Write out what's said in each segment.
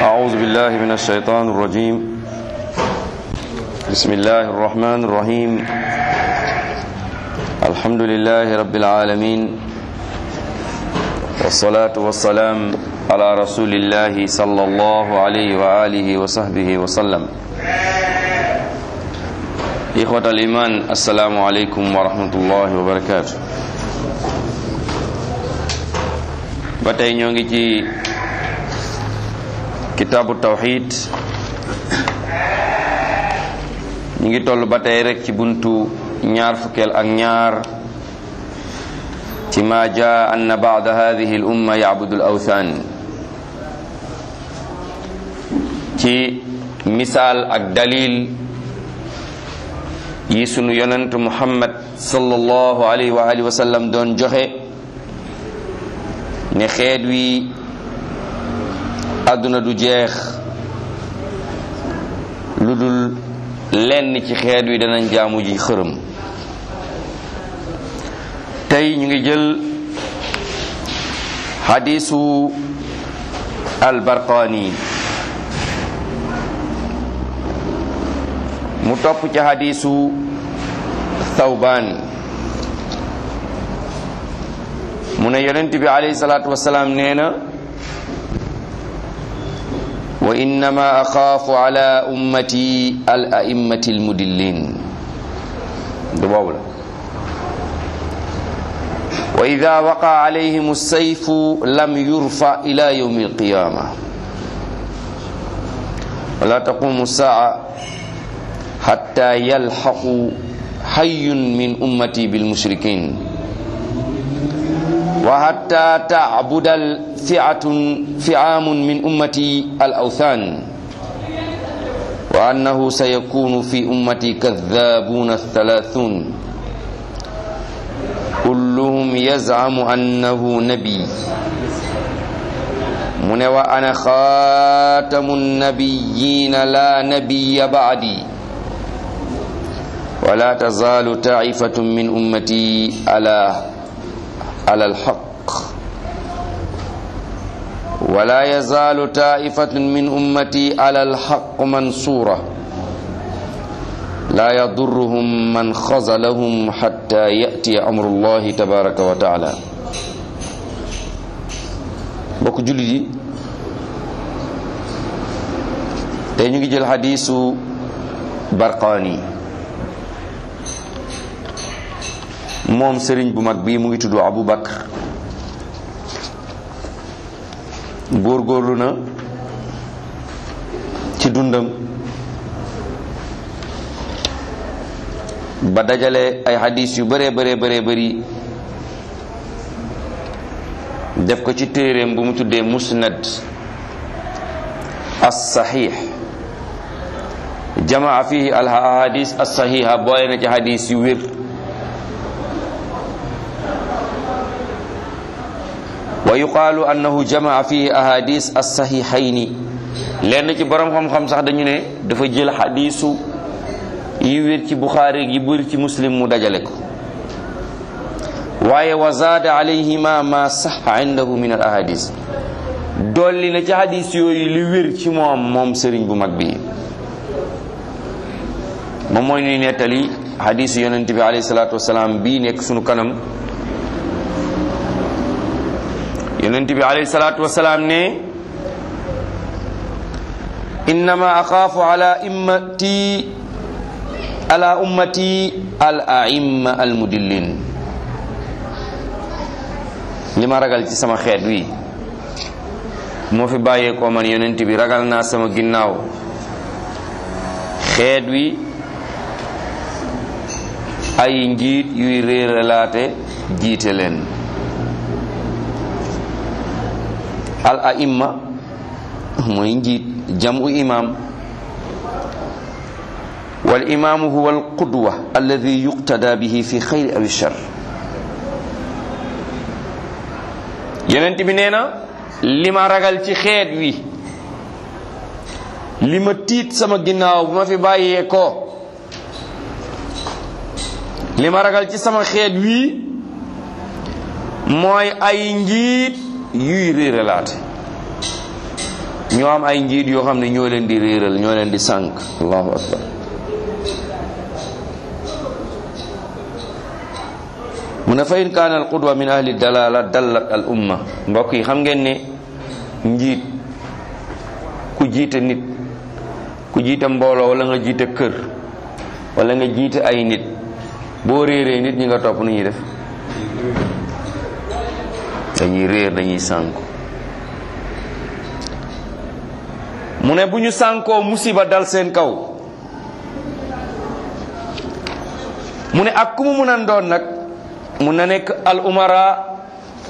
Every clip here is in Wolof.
أعوذ بالله من الشيطان الرجيم بسم الله الرحمن الرحيم الحمد لله رب العالمين والصلاة والسلام على رسول الله صلى الله عليه وآله وصحبه وسلم إخوة الإيمان السلام عليكم ورحمة الله وبركاته batay ñoo ngi ci kitaabu tawxid ñu ngi toll ba tey rek ci buntu ñaar fukkeel ak ñaar ci ma jaa anna baada hadihi al umma yacbudu al awthan ci misaal ak dalil yi sunu yonent muhammad sallallahu alayhi wa alihi wa sallam doon joxe ne xeet wi àdduna du jeex lu dul lenn ci xeet wi danañ jaamu ji xërëm tey ñu ngi jël xadiisu albarqaani mu topp ci xadiisu thawbaan mu ne yonent bi alayhi salaatu wasalaam nee na wa innama axaafu ala ummati al a'immati al mudillin du boobu la wa ida waqa alayhim sayfu lam yurfa ila yawmi alqiyama wala taqumu saa hatta yalxaqu hayyun min ummati bilmushrikin wa hatta ta'budal fi'atun fi'amun min ummati al-awthan wa annahu sayakunu fi ummati kadhabuna thalathun kulluhum yaz'amu annahu nabi mu ne wa ana khatamun nabiyyina la nabiyya ba'di wa la tazalu ta'ifatun min ummati ala على الحق ولا يزال طائفة من أمتي على الحق منصورة لا يضرهم من خذلهم حتى يأتي أمر الله تبارك وتعالى bokk jullit yi tey ñu ngi jël xadiisu Barqaani moom sëriñ bu mag bii mu ngi tudd Abu Bakr góorgóorlu na ci dundam ba dajale ay xadis yu bëree bëree bëree bëri def ko ci téeréem bu mu tuddee musnad as saxiix jamaa fihi al ahadis as saxiixa boole na ci xadis yu wér wa yuqaalu annahu jamaa fihi ahadis as-sahihayni lenn ci borom xam-xam sax dañu ne dafa jël xadiisu yi wér ci buxaari yi bëri ci muslim mu dajale ko waaye wa zaada alayhima ma saxa indahu min al ahadis dolli na ci xadis yooyu li wér ci moom moom sëriñ bu mag bi moom mooy ñuy nettali xadisu yonent bi alayhi salaatu wasalaam bii nekk sunu kanam yonent bi alayhi salaatu wasalaam ne innama axaafu ala immati ala ummati al aimma al mudillin li ma ragal ci sama xeet wi moo fi bàyyeekoo man yonent bi ragal naa sama ginnaaw xeet wi ay njiit yuy réeralaate jiite leen al aimma mooy njiit jamu imam wal imaamu huwa al qudwa alladi yuqtada bihi fi xayri aw shar yonent bi nee na li ma ragal ci xeet wi li ma tiit sama ginnaaw bu ma fi bàyyee ko li ma ragal ci sama xeet wi mooy ay njiit yuy réeralaate ñoo am ay njiit yoo xam ne ñoo leen di réeral ñoo leen di sànk allahu akbar mu ne fa in kaana al qudwa min ahli dalala dallat al umma mbokk yi xam ngeen ne njiit ku jiite nit ku jiite mbooloo wala nga jiite kër wala nga jiite ay nit boo réeree nit ñi nga topp nu ñuy def dañuy réer dañuy sànku mu ne bu ñu sànkoo musiba dal seen kaw mu ne ak ku mu mun a doon nag mun na nekk al umara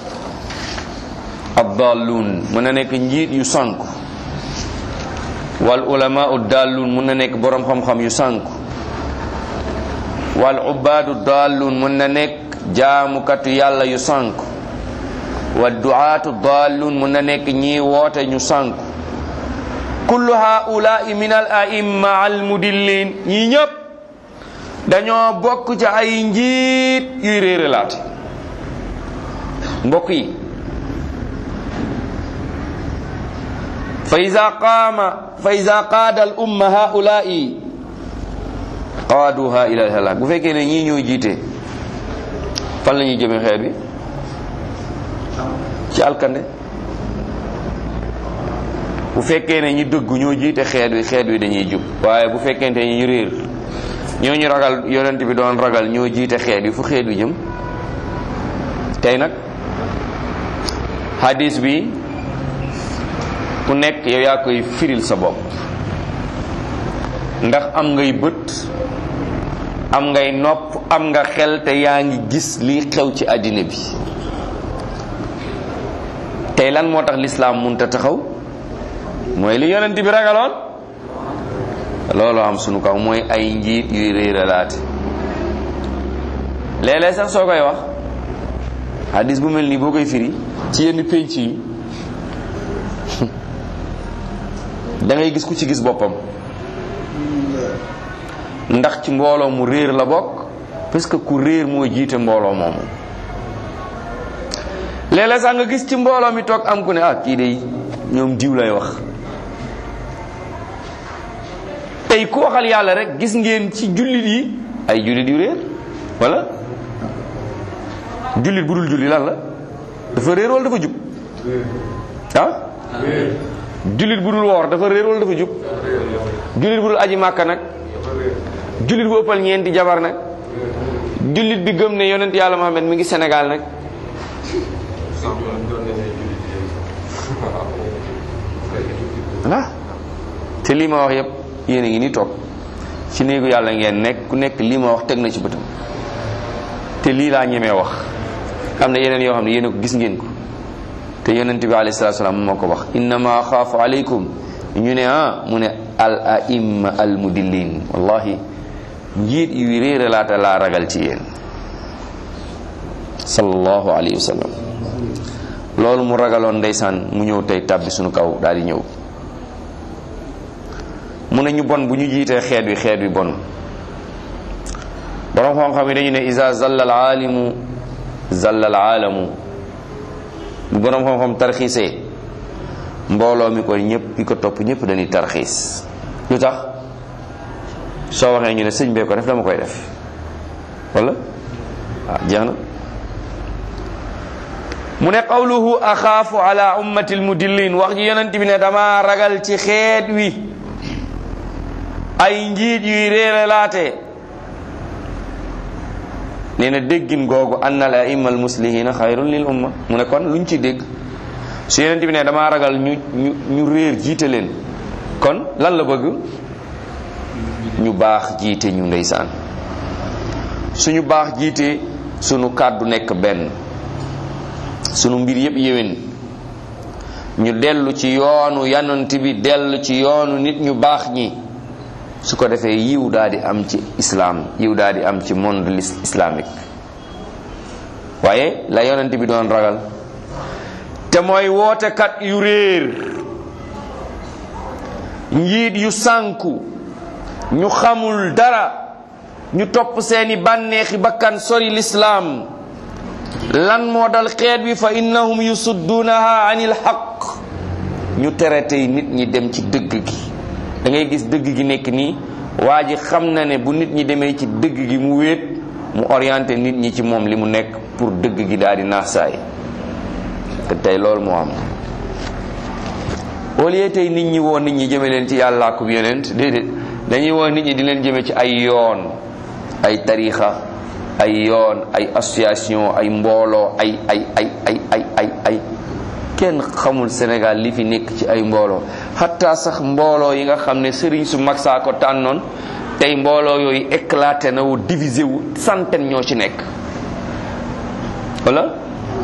addalluun mun na nekk njiit yu sànku wal ulama dalluun mun na nekk boroom xam-xam yu sànku wal ubaadu dalluun mun na nekk jaamukatu yàlla yu sànku wa duaatu dalluun mun na nekk ñii woote ñu sànku kullu haulaai min al aimma al mudillin ñii ñëpp dañoo bokk ci ay njiit yuy réeralaate mbokk yi fa ida qaama fa ida qaada al umma haulaai qaaduha ila al halak bu fekkee ne ñii ñoo jiite fan la ñuy jëme xeet bi ci alkande bu fekkee ne ñi dëgg ñoo jiite xeet wi xeet wi dañuy jub waaye bu fekkente ñi réer ñoo ñu ragal yonent bi doon ragal ñoo jiite xeet wi fu xeet wi jëm tey nag hadis bi ku nekk yow yaa koy firil sa bopp ndax am ngay bët am ngay nopp am nga xel te yaa ngi gis lii xew ci àddina bi tey lan moo tax lislaam munta taxaw mooy li yonent bi ragaloon loolu am sunu kaw mooy ay njiit yuy réeralaate léeg-léeg sax soo koy wax hadis bu mel nii boo koy firi ci yenn pénc yi da ngay gis ku ci gis boppam ndax ci mbooloo mu réer la bokk parce que ku réer moo jiite mbooloo moomu léeg-léeg sax nga gis ci mbooloo mi toog am ku ne ah kii de ñoom diw lay wax tey ku waxal yàlla rek gis ngeen ci jullit yi ay jullit yu réer wala jullit bu dul julli lan la dafa réer wala dafa jub ah jullit bu dul woor dafa réer wala dafa jub jullit bu dul aji màkka nag jullit bu ëppal ñeenti jabar nag jullit bi gëm ne yonent yàlla Muhammad mi ngi Sénégal nag ah te lii ma wax yépp yéen a ngi ni toog ci néegu yàlla ngeen nekk ku nekk lii ma wax teg na ci bëtam te lii laa ñemee wax am na yeneen yoo xam ne yéen a ko gis ngeen ko te yonent bi alayhi salaatu salaam moo ko wax innama xaafu aleykum ñu ne ah mu ne al aimma al mudillin wallahi njiit yu réere laata laa ragal ci yéen sallallahu alayhi wa sallam loolu mu ragaloon ndeysaan mu ñëw tey tàbbi suñu kaw daal di ñëw mu ne ñu bon bu ñu jiitee xeet wi xeet wi bon borom xam-xam yi dañu ne isa zalla al aalimu zalla al aalamu bu borom xam-xam tarxiisee mbooloo mi ko ñëpp ki ko topp ñëpp dañuy tarxiis lu tax soo waxee ñu ne sëñ bee ko def dama koy def wala waaw jeex na mu ne qawluhu axaafu ala ummati almudillin wax ji yonent bi ne dama ragal ci xeet wi ay njiit yuy réeralaate nee na déggin googu anna al aimma almuslihina xayrun lil umma mu ne kon luñ ci dégg su yonent bi ne dama ragal ñu ñu ñu réer jiite leen kon lan la bëgg ñu baax jiite ñu ndeysaan suñu baax jiite sunu kàddu nekk benn sunu mbir yépp yéwén ñu dellu ci yoonu yanant bi dellu ci yoonu nit ñu baax ñi su ko defee yiw daal di am ci islam yiw daal di am ci monde islamique waaye la yonent bi doon ragal te mooy wootekat yu réer njiit yu sànku ñu xamul dara ñu topp seeni bànneexi bakkan sori lislaam lan moo dal xeet bi fa innahum yusudduunaha an il xaq ñu tere tey nit ñi dem ci dëgg gi da ngay gis dëgg gi nekk nii waa ji xam na ne bu nit ñi demee ci dëgg gi mu wéet mu orienté nit ñi ci moom li mu nekk pour dëgg gi daal di naax saay te tey loolu moo am au lieu tey nit ñi woo nit ñi jëme leen ci yàlla ak yonent déedéet dañuy woo nit ñi di leen jëme ci ay yoon ay tarixa ay yoon ay association ay mbooloo ay ay ay ay ay ay ay kenn xamul Sénégal li fi nekk ci ay mbooloo xataa sax mbooloo yi nga xam ne sëriñ su mag saa ko tànnoon tey mbooloo yooyu éclaté na wu divisé wu centaine ñoo ci nekk wala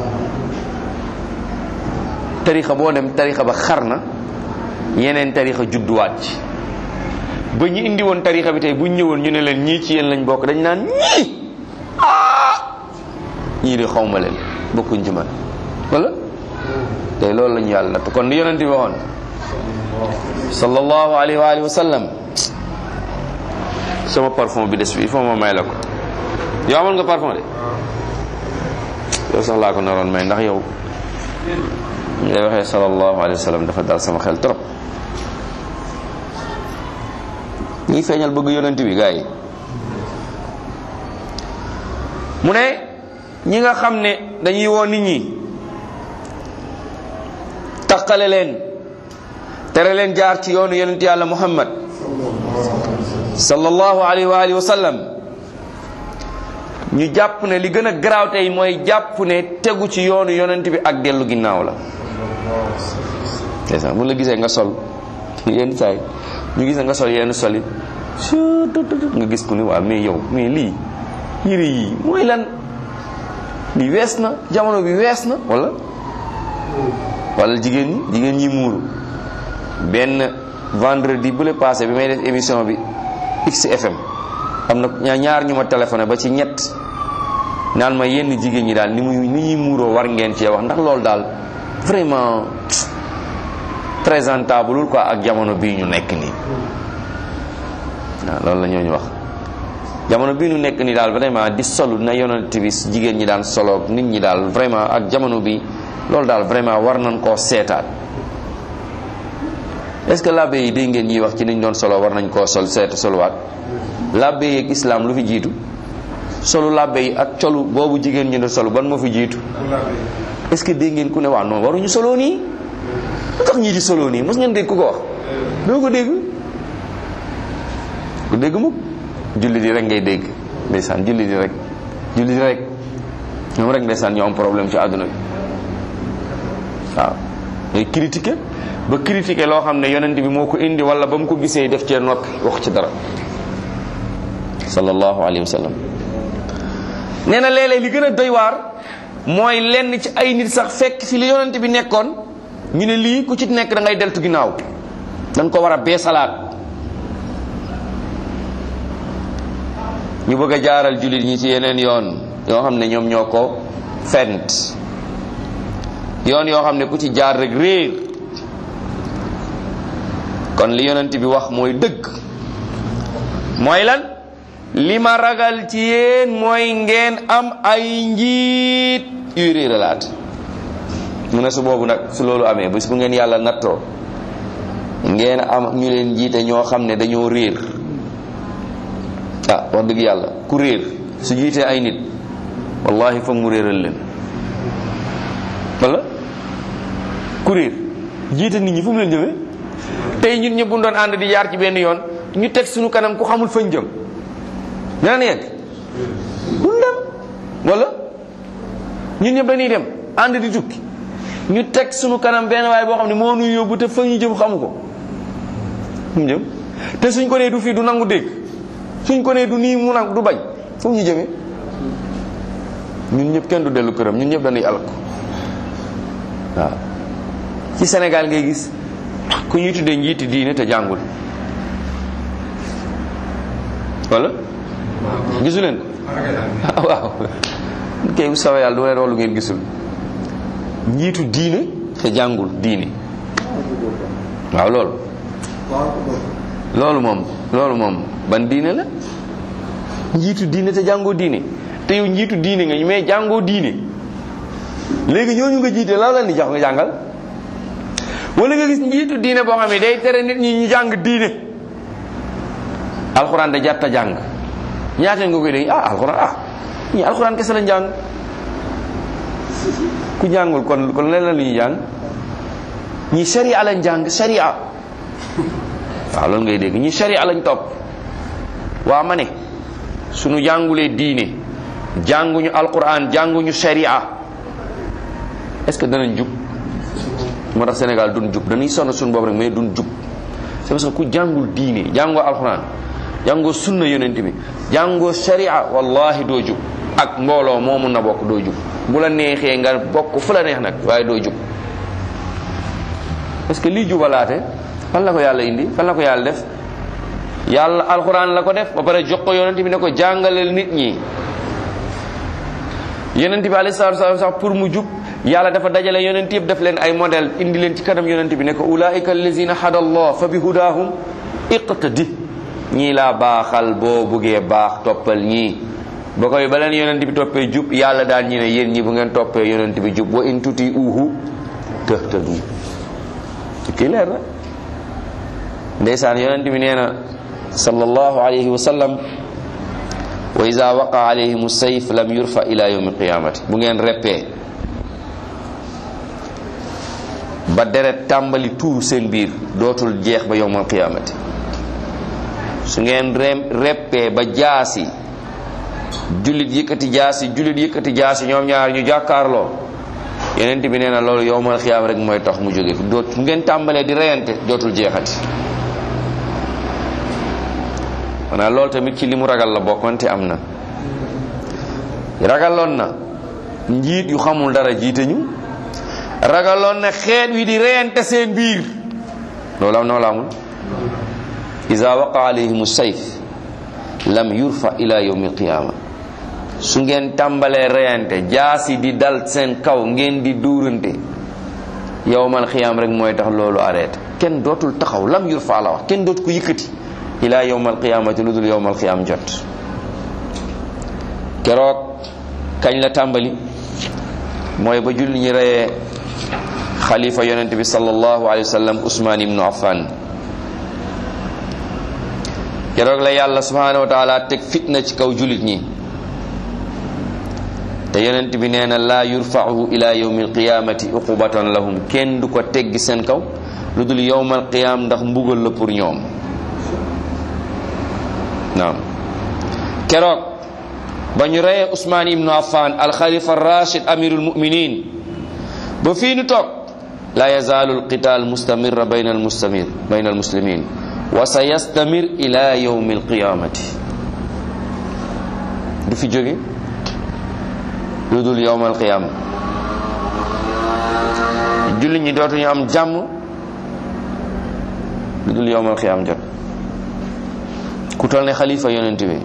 tarixa boo dem tarixa ba xar na yeneen tarixa judduwaat ci ba ñu indi woon tarixa bi tey bu ñu ñëwoon ñu ne leen ñii ci yéen lañ bokk dañ naan ñii ah ñii de xawma leen bokkuñ ci man wala tey loolu lañu yàlla natt kon li yonent bi waxoon sallallahu alayhi wa alihi wa sallam sama parfum bi des bi il faut ma may la ko yow amoon nga parfum de yow sax laa ko naroon may ndax yow ngay waxee sallallahu alayhi wa sallam dafa dal sama xel trop ñi feeñal bëgg yonent bi gars yi mu ne ñi nga xam ne dañuy woo nit ñi taqale leen tere leen jaar ci yoonu yonent yàlla muhammad sallallahu alayhi wa alihi wa sallam ñu jàpp ne li gën a garaaw tey mooy jàpp ne tegu ci yoonu yonent bi ak dellu ginnaaw la c'est ça bu la gisee nga sol yenn saay ñu gis nga sol yenn soli nga gis ku ni waaw mais yow mais lii yére yii mooy lan lii wees na jamono bi wees na wala wala jigéen ñi jigéen ñi muuru benn vendredi bu le passé bi may def émission bi XFM am na ñaar ñu ma téléphoné ba ci ñett naan ma yenn jigéen ñi daal ni muy ni ñuy muuroo war ngeen cee wax ndax loolu daal vraiment présentable quoi ak jamono bii ñu nekk nii waaw loolu la ñooñu wax jamono bii ñu nekk nii daal vraiment di solu na yonent bi jigéen ñi daan solo nit ñi daal vraiment ak jamono bi loolu daal vraiment war nañ koo seetaat est-ce que labbe yi dégg ngeen ñuy wax ci niñ doon solo war nañ koo sol seet soluwaat labbe yi ak islam lu fi jiitu solu labbe yi ak colu boobu jigéen ñi doon solo ban moo fi jiitu est-ce que dégg ngeen ku ne waa non waruñu solo nii lu tax ñii di solo nii mos ngeen dégg ku ko wax doo ko dégg ku dégg mukk julli di rek ngay dégg ndeysaan julli di rek julli di rek ñoom rek ndeysaan ñoo am problème ci àdduna bi waaw ngay critiquer ba critiquer loo xam ne yonent bi moo ko indi wala ba mu ko gisee def cee noppi wax ci dara sallallahu alayhi wa sallam nee na léeg-léeg li gën a doy waar mooy lenn ci ay nit sax fekk fi li yonent bi nekkoon ñu ne lii ku ci nekk da ngay deltu ginnaaw dañ ko war a beesalaat ñu bëgg a jaaral jullit ñi ci yeneen yoon yoo xam ne ñoom ñoo ko fent yoon yoo xam ne ku ci jaar rek réer kon li yonent bi wax mooy dëgg mooy lan li ma ragal ci yéen mooy ngeen am ay njiit yuy réeralaat mu ne su boobu nag su loolu amee bés bu ngeen yàlla nattoo ngeen am ñu leen jiite ñoo xam ne dañoo réer ah wax dëgg yàlla ku réer su jiitee ay nit wallahi foog mu réeral leen wala ku réer jiite nit ñi fu mu leen jëmee tey ñun ñëpp bu doon ànd di jaar ci benn yoon ñu teg suñu kanam ku xamul fañ jëm dinañ yegg duñ dem wala ñun ñëpp dañuy dem ànd di tukki ñu teg suñu kanam benn waaye boo xam ne moo nuy yóbbu te fa ñu jëm xamu ko fu mu jëm te suñ ko nee du fii du nangu dégg suñ ko nee du nii mu nangu du bañ fu ñu jëmee ñun ñëpp kenn du dellu këram ñun ñëpp dañuy alko waaw ci Sénégal ngay gis ku ñuy tuddee njiiti diine te jàngul wala gisu leen ko waaw kay bu sawee yàlla du leen loolu ngeen gisul njiitu diine te jàngul diine waaw loolu loolu moom loolu moom ban diine la njiitu diine te jàngoo diine te yow njiitu diine nga mais jàngoo diine léegi ñooñu nga jiite la leen di jox nga jàngal wala nga gis njiitu diine boo xam ne day tere nit ñi ñu jàng diine alxuraan da jarta jàng ñaata nga koy dégg ah alxuraan ah ñi alxuraan kese lañ jàng ku jàngul kon kon leneen la ñuy jàng ñi sharia lañ jàng sharia waaw loolu ngay dégg ñi sharia lañ topp waa ma ne suñu jàngulee diine jànguñu alquran jànguñu sharia est-ce que danañ jub moo tax Sénégal duñ jub dañuy sonn suñu boobu rek mais duñ jub c'est parce que ku jàngul diine jàngoo alquran jàngoo sunna yonent bi jàngoo sharia wallahi doo jub ak mbooloo moo mun na bokk doo jub bu la neexee nga bokk fu la neex nag waaye doo jub parce que lii jubalaate fan la ko yàlla indi fan la ko yàlla def yàlla alxuraan la ko def ba pare jox ko yonent bi ne ko jàngaleel nit ñi yonent bi alayhi salaatu salaam sax pour mu jub yàlla dafa dajale yonent yëpp def leen ay modèle indi leen ci kanam yonent bi ne ko ulaika allazina hada allah fa bi hudahum iqtadi ñii laa baaxal boo buggee baax toppal ñii ba koy ba leen yonent bi toppee jub yàlla daal ñi ne yéen ñi bu ngeen toppee yonent bi jub wa in tuti uhu tahtadu kii leer na ndeysaan yonent bi nee na sallallahu alayhi wa sallam wa ida waqa alayhim sayf lam yurfa ila yawmi qiyamati bu ngeen reppee ba deret tàmbali tuuru seen biir dootul jeex ba yawmal qiyamati su ngeen reppee ba jaasi jullit yëkkati jaasi jullit yëkkati jaasi ñoom ñaar ñu jàkkaarloo yeneen bi nee na loolu yowmal xiyaam rek mooy tax mu jóge fi doot ngeen tàmbalee di reyante dootul jeexati maanaam loolu tamit ci li mu ragal la bokkante am na ragaloon na njiit yu xamul dara jiite ñu ragaloon na xeet wi di reyante seen biir loolu am na wala amul iza waqa alayhim sayf lam yurfa ila yawmi alqiyama su ngeen tàmbalee reyante jaasi di dal seen kaw ngeen di duurante yawmal xiyaam rek mooy tax loolu arrêté kenn dootul taxaw lam yurfa la wax kenn dootu ko yëkkati ila yawmal qiyaamati lu dul yawmal qiyaam jot keroog kañ la tàmbali mooy ba julli ñi reyee xalifa yonent bi sallallahu alayhi wa sallam Usmaan ibnu Affan keroog la yàlla subhanahu wa taala teg fitna ci kaw jullit ñi te yonent bi nee na laa yurfa'u ila yawmi alqiyamati uqubatan lahum kenn du ko teggi seen kaw lu dul yawmal qiyam ndax mbugal la pour ñoom naam keroog ba ñu reyee Usmaan ibnu Affan alxalifa rachid amirul muminin ba fii nu toog la yazaalu alqital mustamira bayna almustamir bayna almuslimin wa sa yastamir ila yawmi alqiyamati du fi jóge lu dul yawmal qiyama julli ñi dootuñu am jàmm lu dul yawmal qiyam jot ku toll ne xalifa yonent bi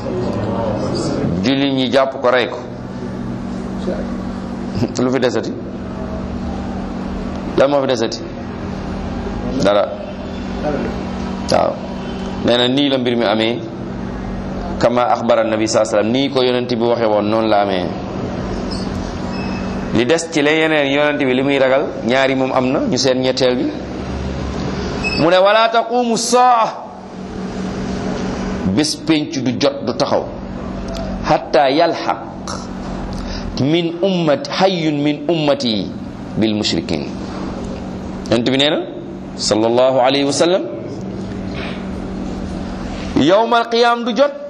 julli ñi jàpp ko rey ko lu fi desati lan moo fi desati dara waaw nee na nii la mbir mi amee kama axbara nabi saa sallam nii ko yonent bi waxe woon noonu la amee li des ci la yeneen yonent bi li muy ragal ñaari moom am na ñu seen ñetteel bi mu ne wala taqumu saa bés pénc du jot du taxaw hatta yalxaq min ummati hayyun min ummati bil mushrikin yonent bi nee na sallallahu alayhi wa sallam yowmal qiyaam du jot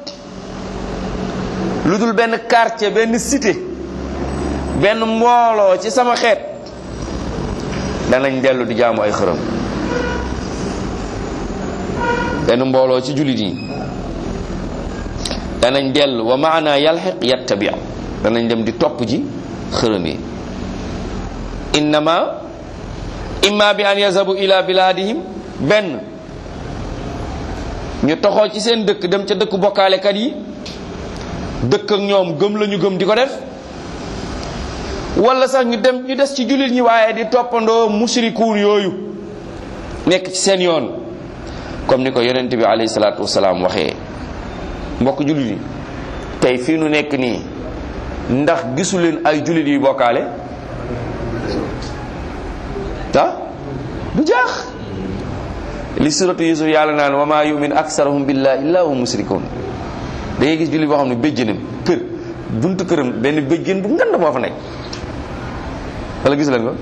lu dul benn quartier benn cité benn mbooloo ci sama xeet danañ dellu di jaamu ay xërëm benn mbooloo ci jullit yi danañ dellu wa maana yalxiq yattabi danañ dem di topp ji xërëm yi innama imma bi an yazabu ila biladihim benn ñu toxoo ci seen dëkk dem ca dëkk bokkaalekat yi dëkk ak ñoom gëm la ñu gëm di ko def wala sax ñu dem ñu des ci jullit ñi waaye di toppandoo mushrikuun yooyu nekk ci seen yoon comme ni ko yonent bi alayhi salaatu wasalaam waxee mbokk jullit yi tey fii nu nekk nii ndax gisu leen ay jullit yu bokkaale ah du jaax li suratu yusuf yàlla naan wa maa yumin aksaruhum billahi illa hum musrikun da ngay gis julli boo xam ne béjjënam kër buntu këram benn béjjën bu ngand moo fa nekk wala gis leen ko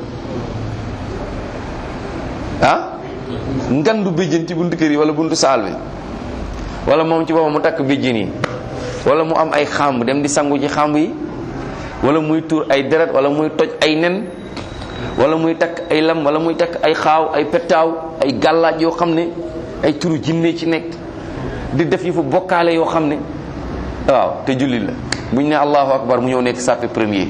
ah ngandu béjjën ci buntu kër yi wala buntu saal bi wala moom ci boppam mu takk béjjën yi wala mu am ay xàmb dem di sangu ci xàmb yi wala muy tuur ay deret wala muy toj ay nen wala muy takk ay lam wala muy takk ay xaaw ay pettaaw ay gàllaaj yoo xam ne ay turu jinne ci nekk di def yi fu bokkaale yoo xam ne waaw te julli la bu ñu ne allahu akbar mu ñëw nekk sàppe premier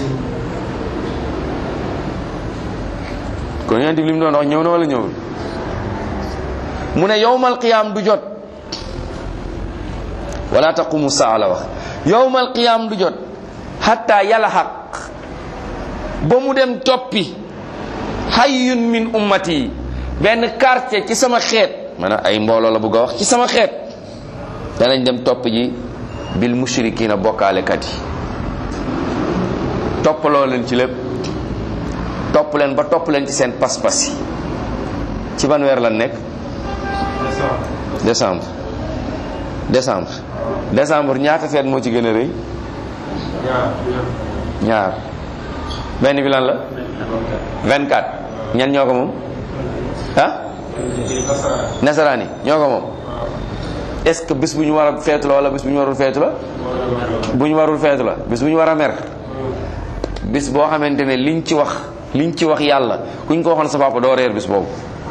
kon yonent bi li mu doon wax ñëw na wala ñëwul mu ne yowmal qiyaam du jot wala taqumu saa la wax yowmal qiyaam du jot hatta yalhaq ba mu dem toppi hayyun min ummati benn quartier ci sama xeet maanaam ay mbooloo la bëgg a wax ci sama xeet danañ dem topp ji bil mushrikina bokkaalekat yi toppaloo leen ci lépp topp leen ba topp leen ci seen pas-pas yi ci ban weer lan nekk décembre décembre décembre ñaata feet moo ci gën a rëy ñaar benn bi lan la 24 ñan ñoo ko moom ah nasaraani ñoo ko moom est-ce que bis bu ñu war a feetu la wala bis bu ñu warul feetu la bu ñu warul feetu la bis bu ñu war a mer bis boo xamante ne liñ ci wax liñ ci wax yàlla kuñ ko waxoon sa papa doo reer bis boobu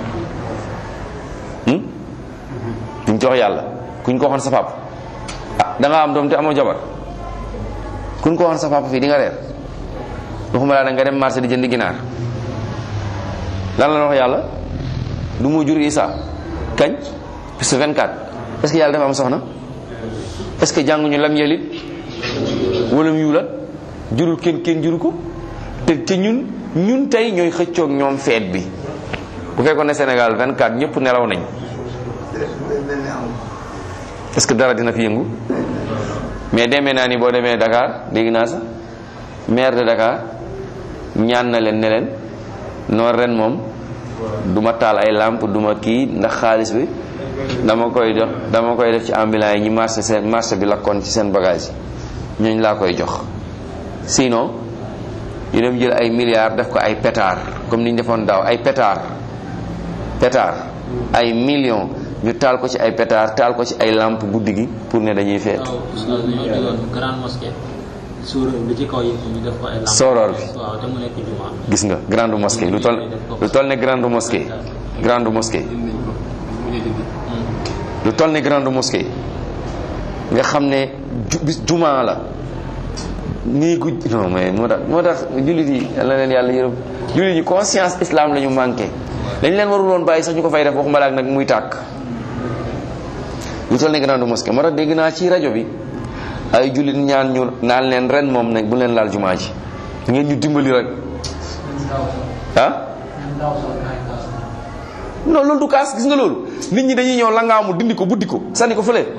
liñ ci wax yàlla kuñ ko waxoon sa papa ah da nga am doom te amoo jabar kuñ ko waxoon sa papa fii di nga reer waxuma laa da nga dem marché di jënd ginaar lan la wax yàlla du mu jur Isa kañ bis 24 est-ce que yàlla dafa am soxna est-ce que jànguñu lam yelit wala mu yuulat jurul kenn kenn juru ko te te ñun ñun tey ñooy xëccoog ñoom feet bi bu fekkoon ne Sénégal 24 ñëpp nelaw nañ est-ce que dara dina fi yëngu mais demee naa ni boo demee Dakar dégg naa sax maire de Dakar ñaan na leen ne leen noonu ren moom du ma taal ay lampe du ma kii ndax xaalis bi dama koy jox dama koy def ci ambulant yi ñi marché seen marché bi lakkoon ci seen bagage yi ñooñ laa koy jox sinon ñu dem jël ay milliards def ko ay pétard comme ni ñu defoon daaw ay pétard pétard ay millions ñu taal ko ci ay pétard taal ko ci ay lampe guddi gi pour ne dañuy feet bi ci kaw yi ñu def ko ay lampe sooroor bi waaw te mu nekk juma gis nga grande mosquée lu toll lu toll ne grande mosquée grande mosquée lu toll ne grande mosquée nga xam ne ju bis juma la nii gu non mais moo tax moo tax jullit yi yàlla leen yàlla yërëm jullit yi conscience islam la ñu manqué dañ leen warul woon bàyyi sax ñu ko fay def waxuma la ak nag muy tàkk lu toll ne grande mosquée moo tax dégg naa ci rajo bi ay jullit ñaan ñu naan leen ren moom nag bu leen laal jumaa ji ngeen ñu dimbali rek ah non loolu du kaas gis nga loolu nit ñi dañuy ñëw langaamu dindi ko buddi ko sànni ko fële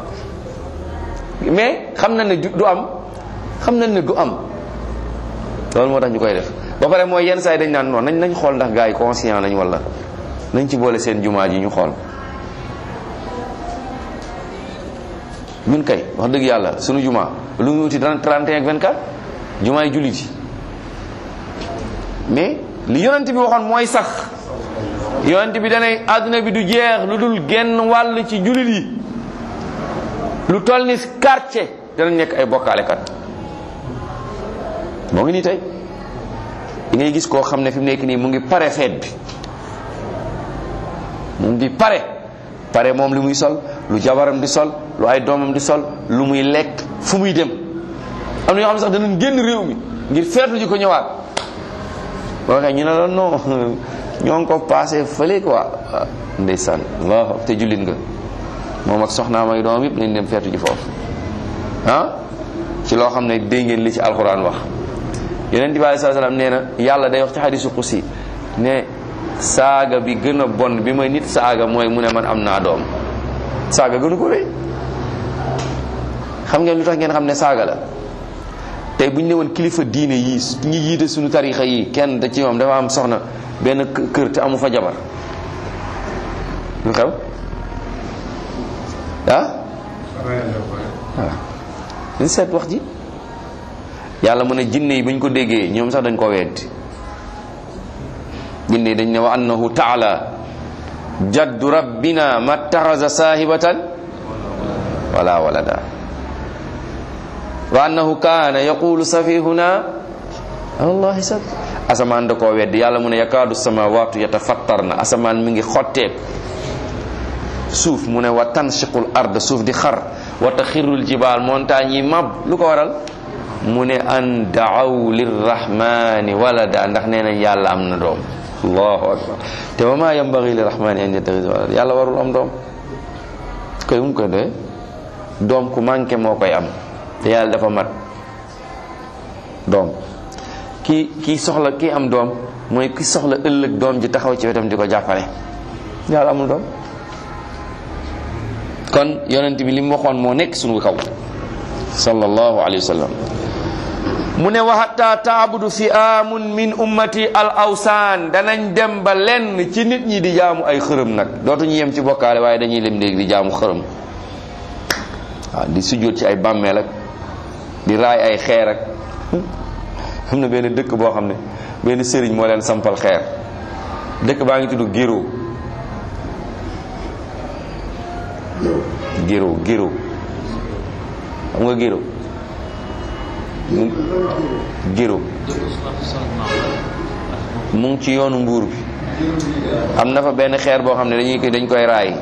mais xam na ne du am xam nañ ne du am loolu moo tax ñu koy def ba pare mooy yenn saa yi dañ naan noonu nañ nañ xool ndax gars yi conscient lañ wala nañ ci boole seen jumaa ji ñu xool ñun kay wax dëgg yàlla sunu jumaa lu mu wuti dana 31 ak 24 jumaa yi jullit yi mais li yonent bi waxoon mooy sax yonent bi danay àdduna bi du jeex lu dul genn wàll ci jullit yi lu toll ni quartier danañ nekk ay bokkaalekat moo ngi nii tey di ngay gis koo xam ne fi mu nekk nii mu ngi pare feet bi mu ngi pare pare moom li muy sol lu jabaram di sol lu ay doomam di sol lu muy lekk fu muy dem am na ñoo xam ne sax danañ génn réew mi ngir feetu ji ko ñëwaat boo waxee ñu ne la non ñoo ngi ko passé fële quoi ndeysaan waaw te jullit nga moom ak soxnaam ay doomam yëpp nañ dem feetu ji foofu ah ci loo xam ne dégg ngeen li ci alxuraan wax yeneen bi alei saa salaam nee na yàlla day wax ci xadisu xusi ne saaga bi gën a bon bi ma nit saaga mooy mu ne man am naa doom saaga gënu ko rëy xam ngeen lu tax ngeen xam ne saaga la tey bu ñu ne woon kilifa diine yii ñi jiite suñu tarixa yi kenn da ci moom dafa am soxna benn kë- kër te amu fa jabar lu xew ah waaw dañ seet wax ji yàlla mu ne jinne yi bañ ko déggee ñoom sax dañ ko weddi jinne yi dañ ne wa annahu taala jaddu rabbina mattaxasa saahibatan wala walada wa annahu kaana yaqulu safihuna allahi sab asamaan da koo weddi yàlla mu ne yakaadu samawatu yatafattarna asamaan mi ngi xotteeku suuf mu ne wa tanshiqul ard suuf di xar wa taxirul jibaal montagne yi mab lu ko waral mu ne an daaw lirrahmani walada ndax nee nañ yàlla am na doom allahu akbar te wa ma yambagi lirrahmani an yattaxisa walada yàlla warul am doom koy mu koy doye doom ku manqué moo koy am te yàlla dafa mat doom ki ki soxla ki am doom mooy ki soxla ëllëg doom ji taxaw ci wetam di ko jàppale yàlla amul doom kon yonent bi li mu waxoon moo nekk sunu kaw sallallahu alayhi wa sallam mu ne wa hatta taabudu fi amun min ummati al awsaan danañ dem ba lenn ci nit ñi di jaamu ay xërëm nag dootuñu yem ci bokkaale waaye dañuy lem léegi di jaamu xërëm waaw di sujjóot ci ay bàmmeel ak di raay ay xeer ak am na benn dëkk boo xam ne benn sëriñ moo leen sampal xeer dëkk baa ngi tudd Giro Giro Giro xam nga Giro mu Giro mu ngi ci yoonu mbuur bi am na fa benn xeer boo xam ne dañuy dañ koy raay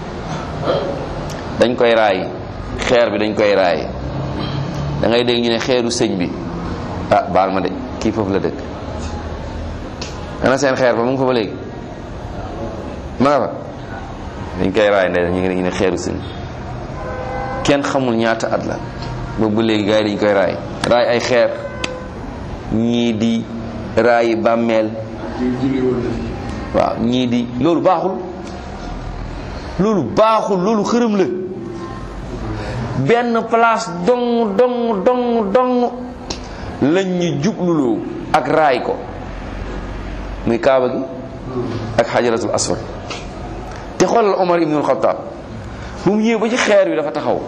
dañ koy raay xeer bi dañ koy raay da ngay dégg ñu ne xeeru sëñ bi ah baal ma de kii foofu la dëkk ana seen xeer ba mu ngi fa ba léegi ma nga fa dañ koy raay ndey ñu ngi ñu ne xeeru sëñ kenn xamul ñaata at la boobu ba léegi gars yi dañ koy raay raay ay xeer ñii di raayi bàmmeel waaw ñii di loolu baaxul loolu baaxul loolu xërëm la benn place dong dong dong dong lañ ñu jubluloo ak raay ko muy kaaba gi ak xajaratul aswad te xoolal Omar ibnul Xattaab bu mu ñëwee ba ci xeer wi dafa taxaw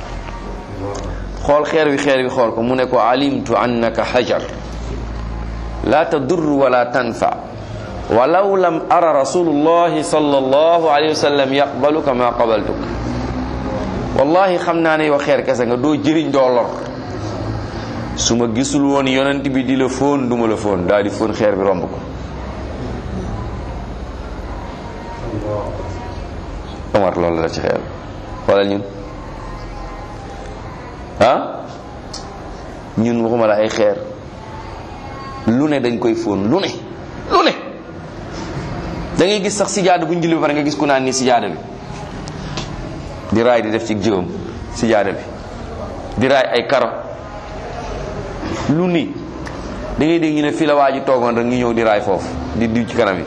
xool xeer wi xeer wi xool ko mu ne ko alimtu annaka hajar la tadur wala tanfa walaw lam ara rasulullahi sallallahu alayhi wa sallam yaqbaluka ma qabaltuk wallahi xam naa ne yow xeer kese nga doo jëriñ doo lor su ma gisul woon yonent bi di la fóon duma la fóon daal di fóon xeer bi romb ko Omar loolu la ci xeer xoolal ñun ah ñun waxuma la ay xeer lu ne dañ koy fóon lu ne lu ne da ngay gis sax sijaada bu ñu julli ba pare nga gis ku naan ni sijaada bi di raay di def ci jëwam sijaada bi di raay ay karo lu ni da ngay dégg ñu ne fii la waa ji toogoon rek ñu ñëw di raay foofu di diw ci kanam yi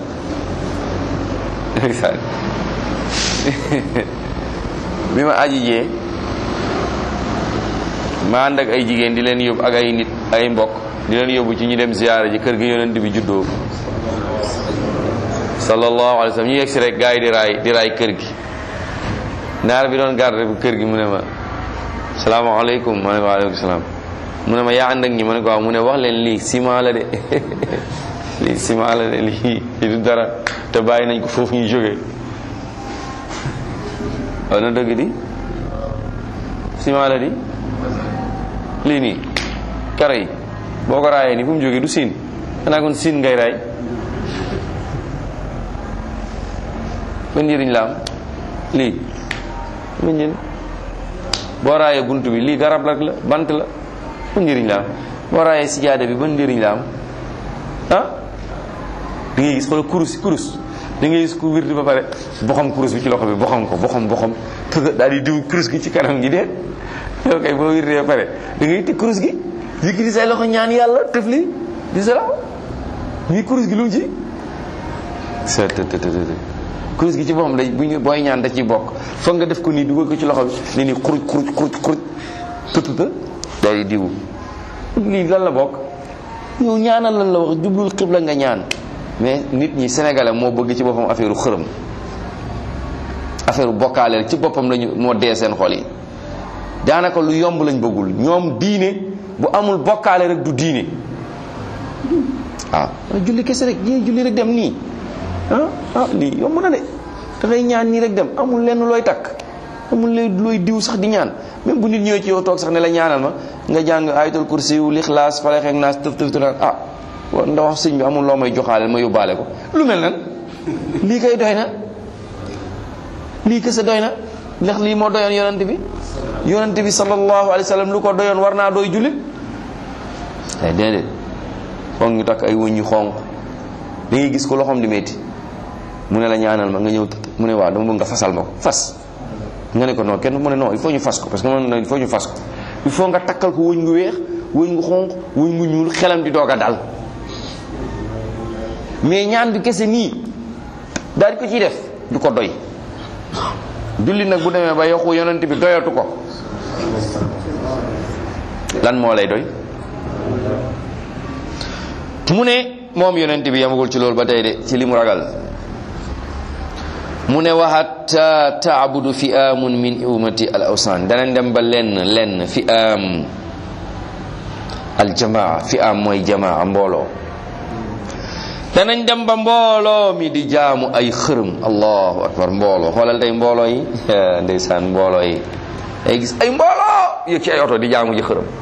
bi ma aji jee ma ànd ak ay jigéen di leen yóbbu ak ay nit ay mbokk di leen yóbbu ci ñu dem ziyaara ji kër gi yonent bi juddoo sallallahu alayhi wa sallam ñu yegg si rek gars yi di raay di raay kër gi naar bi doon garde bu kër gi mu ne ma salaamaaleykum ma ne ko waaleykum salaam mu ne ma yaa ànd ak ñi ma ne ko waaw mu ne wax leen lii ciment la de lii ciment la de lii lii du dara te bàyyi nañ ko foofu ñu jógee waaw na dëgg di ciment la di lii nii kara yi boo ko raayee nii fu mu jógee du siin xanaa kon siin ngay raay ban njëriñ la am lii lu njëriñ boo raayee bunt bi lii garab rek la bant la ban njëriñ la am boo raayee sijaada bi ban njëriñ la am ah da ngay gis xoolal kurus kurus da ngay gis ku wirdi ba pare boxam kurus bi ci loxo bi boxam ko boxam boxam tëgg daal di diw kurus gi ci kanam gi déet yow kay boo wirdee ba pare da ngay teg kurus gi yëkki di say loxo ñaan yàlla tëf li di sa loxo ñii kurus gi lu mu ci sa të të të kurus gi ci boppam day bu ñu booy ñaan da ciy bokk foog nga def ko nii dugal ko ci loxo bi ni nii xuruj xuruj xuruj xuruj tëtëtë day di diwu lii lan la bokk yow ñaanal lan la wax jublul xibla nga ñaan mais nit ñi sénégalais moo bëgg ci boppam affaire xërëm affaire bokkaaleel ci boppam lañu moo dee seen xol yi daanaka lu yomb lañ bëggul ñoom diine bu amul bokkaale rek du diine waaw julli kese rek yéen julli rek dem nii ah ah lii yomb na de dangay ñaan nii rek dem amul lenn looy takk amul looy diw sax di ñaan même bu nit ñëwee ci yow toog sax ne la ñaanal ma nga jàng ayatul kursi yu lixlaas faleex ak naas tëf tëf naan ah nda wax sëñ bi amul loo may joxaale ma yóbbaale ko lu mel nan lii kay doy na lii kese doy na ndax lii moo doyoon yonent bi yonent bi sallallahu alayhi wa sallam lu ko doyoon war naa doy jullit ay déedéet foog ñu takk ay wëñ yu xonq da ngay gis ko loxoom di metti mu ne la ñaanal ma nga ñëw mu ne waaw dama bëgg nga fasal ma ko fas nga ne ko non kenn mu ne non il faut ñu fas ko parce que man il faut ñu fas ko il faut nga takkal ko wëñ gu weex wëñ gu xonq wëñ gu ñuul xelam di doog a dal mais ñaan bi kese nii daal di ko ciy def du ko doy julli nag bu demee ba yokku yonent bi doyatu ko lan moo lay doy mu ne moom yonent bi yamagul ci loolu ba tey de ci li mu ragal mu ne wa hatta taabudu fi amun min umati al awsan danañ dem ba lenn lenn fi am al jamaa fi am mooy jamaa mbooloo danañ dem ba mbooloo mi di jaamu ay xërëm allahu akbar mbooloo xoolal tey mbooloo yi ndeysaan mbooloo yi ay gis ay mbooloo yëg ci ay oto di jaamu ji xërëm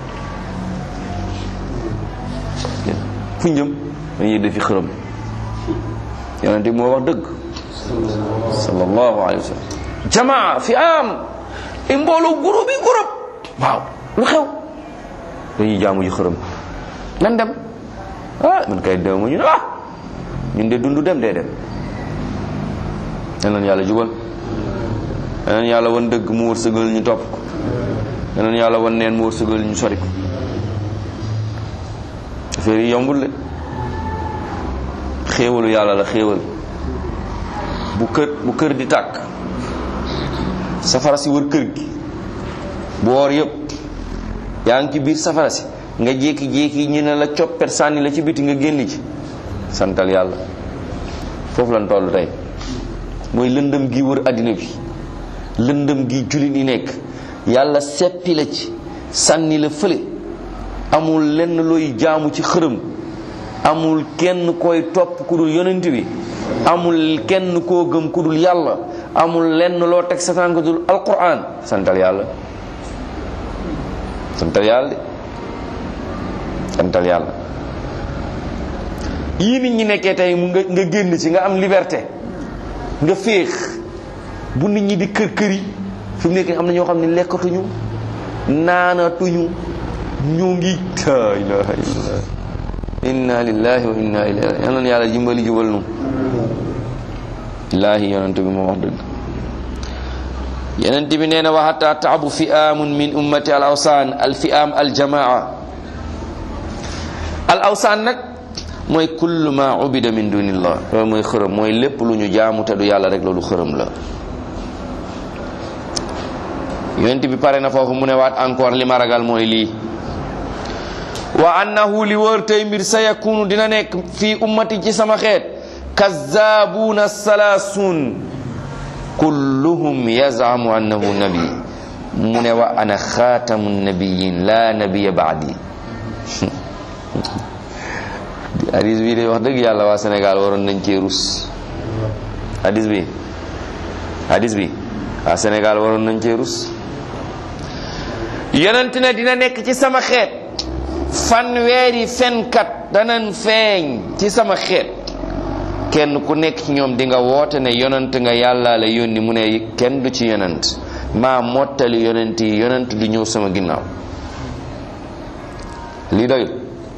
fu njëm dañuy defi xërëm yonent bi moo wax dëgg sallallahu alayhi wa sallam jamaa fi am ay mbooloo groupe yi groupe waaw lu xew dañuy jaamu ji xërëm nan dem ah man kay dem ñu ne ah ñun de dundu dem dee dem yeneen yàlla jubal yeneen yàlla wan dëgg mu wërsëgal ñu topp ko yeneen yàlla wan neen mu wërsëgal ñu sori ko affaire yi yombul de xéewalu yàlla la xéewal bu kër bu kër di tàkk safara si wër kër gi bu woor yëpp yaa ngi ci biir safara si nga jékki-jékki ñu ne la coppet sànni la ci biti nga génn ci santal yàlla foofu lan toll tey mooy lëndëm gi wër àddina bi lëndëm gi jullit yi nekk yàlla seppi la ci sànni la fële amul lenn looy jaamu ci xërëm amul kenn koy topp ku dul yonent bi amul kenn koo gëm ku dul yàlla amul lenn loo teg sa tànk dul alquran santal yàlla santal yàlla de santal yàlla yii nit ñi nekkee tey mu nga nga génn ci nga am liberté nga féex bu nit ñi di kër kër yi fi mu nekk am na ñoo xam ne lekkatuñu naanatuñu ñu ngi la ilaha illallah inna lillahi wa inna ilayhi yal na yàlla jimbali jubal nu billaahi yonent bi moo wax dëgg yonent bi nee na wa hatta taabu fi'amun min ummati al awsaan al fi'am al jamaa al awsaan nag mooy kullu ma ubida min dunillah loolu mooy xërëm mooy lépp lu ñu jaamu te du yàlla rek loolu xërëm la yonent bi pare na foofu mu ne waat encore li ma ragal mooy lii wa annahu li wër tey mbir sa yakunu dina nekk fii ummati ci sama xeet kazzaabuuna salaasun kulluhum yazamu annahu nabi mu ne wa ana xaatamu nabiyin la nabiya baadi hadis bi de wax dëgg yàlla waa Sénégal waroon nañ cee rus hadis bi hadis bi waa Sénégal waroon nañ cee rus yonent ne dina nekk ci sama xeet fanweeri fenkat danan feeñ ci sama xeet kenn ku nekk ci ñoom di nga woote ne yonent nga yàlla la yónni mu ne kenn du ci yonent maa mottali yonent yi yonent du ñëw sama ginnaaw lii doyul